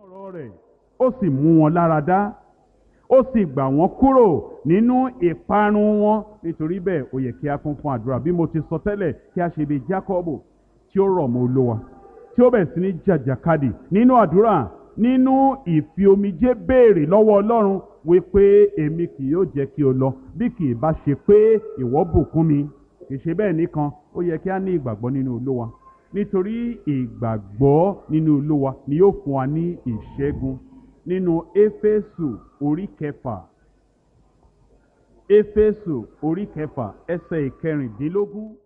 ọ̀rọ̀ rẹ̀ ó sì mú wọn lára dá ó sì gbà wọ́n kúrò nínú ìparun wọn nítorí bẹ́ẹ̀ ó yẹ kí a kún fún àdúrà bí mo ti sọ tẹ́lẹ̀ kí a ṣe bí Jákọ́bù tí ó rọ̀ mọ́ Olúwa tí ó bẹ̀ sí ní jàjàkadì nínú àdúrà nínú ìfi omijé béèrè lọ́wọ́ Ọlọ́run wípé èmi kì yóò jẹ́ kí o lọ bí kì í bá ṣe pé ìwọ bùkún mi kì í ṣe bẹ́ẹ̀ nìkan ó yẹ kí a ní ìgbàgbọ́ nínú Olúwa nítorí ìgbàgbọ́ nínú Olúwa ni yóò fún wa ní ìṣẹ́gun nínú Éfésù orí kẹfà Éfésù orí kẹfà ẹsẹ̀ ìkẹrìndínlógún